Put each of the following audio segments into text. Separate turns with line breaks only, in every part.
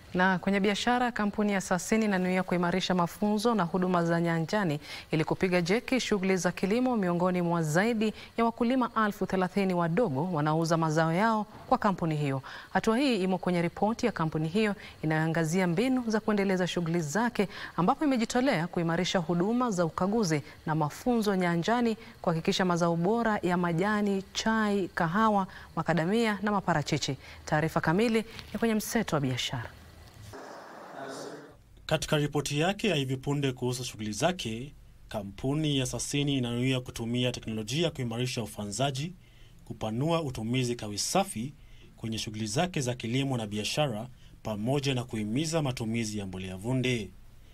Na kwenye biashara, kampuni ya Sasini inanuia kuimarisha mafunzo na huduma za nyanjani ili kupiga jeki shughuli za kilimo miongoni mwa zaidi ya wakulima elfu thelathini wadogo wanaouza mazao yao kwa kampuni hiyo. Hatua hii imo kwenye ripoti ya kampuni hiyo inayoangazia mbinu za kuendeleza shughuli zake, ambapo imejitolea kuimarisha huduma za ukaguzi na mafunzo nyanjani, kuhakikisha mazao bora ya majani, chai, kahawa, makadamia na maparachichi. Taarifa kamili ni kwenye mseto wa biashara.
Katika ripoti yake ya hivi punde kuhusu shughuli zake, kampuni ya Sasini inanuia kutumia teknolojia kuimarisha ufanzaji, kupanua utumizi kawi safi kwenye shughuli zake za kilimo na biashara, pamoja na kuhimiza matumizi ya mbolea vunde.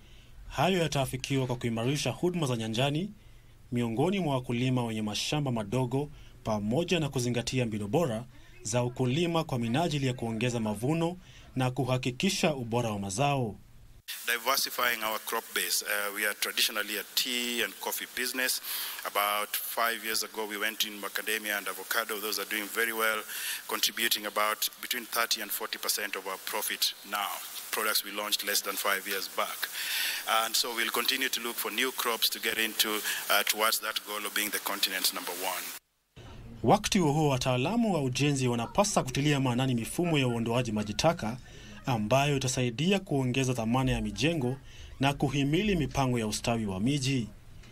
Hayo yataafikiwa kwa kuimarisha huduma za nyanjani miongoni mwa wakulima wenye mashamba madogo, pamoja na kuzingatia mbinu bora za ukulima kwa minajili ya kuongeza mavuno na kuhakikisha ubora wa mazao.
diversifying our crop base. Uh, we are traditionally a tea and coffee business. About five years ago, we went in macadamia and avocado. Those are doing very well, contributing about between 30 and 40 percent of our profit now. Products we launched less than five years back. And so we'll continue to look for new crops to get into uh, towards that goal of being the continent's number one.
Wakati huo huo, wataalamu wa ujenzi wanapasa kutilia maanani mifumo ya uondoaji maji taka ambayo itasaidia kuongeza thamani ya mijengo na kuhimili mipango ya ustawi wa miji.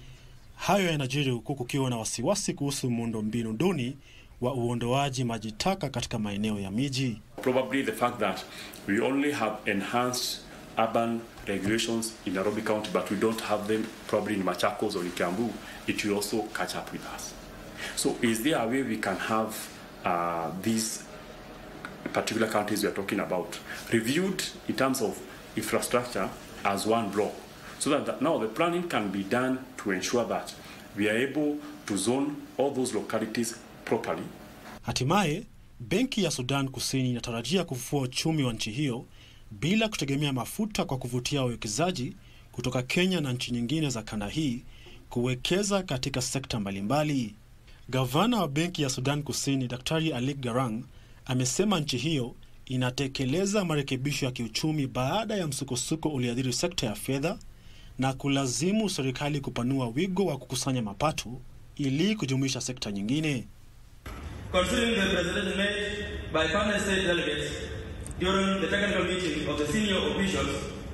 Hayo yanajiri huku kukiwa na wasiwasi kuhusu muundo-mbinu duni wa uondoaji maji taka katika maeneo ya miji.
Probably the fact that we only have enhanced urban regulations in Nairobi County, but we don't have them probably in Machakos or in Kiambu, it will also catch up with us. So is there a way we can have uh, these particular counties we are talking about reviewed in terms of infrastructure as one block so that, that now the planning can be done to ensure that we are able to zone all those localities properly
Hatimaye, benki ya Sudan Kusini inatarajia kufufua uchumi wa nchi hiyo bila kutegemea mafuta kwa kuvutia wawekezaji kutoka Kenya na nchi nyingine za kanda hii kuwekeza katika sekta mbalimbali. Gavana wa benki ya Sudan Kusini Daktari Alik Garang amesema nchi hiyo inatekeleza marekebisho ya kiuchumi baada ya msukosuko ulioathiri sekta ya fedha na kulazimu serikali kupanua wigo wa kukusanya mapato ili kujumuisha sekta nyingine.
Considering the presentation made by panel state delegates during the technical meeting of the senior officials,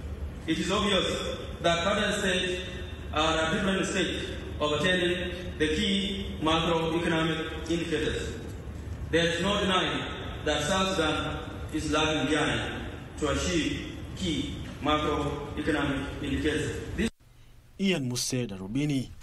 it is obvious that panel states are at different stage of attaining the key macroeconomic indicators. There is no denying that South Sudan is lagging behind to achieve key macroeconomic indicators. This
Ian Muse, Darubini.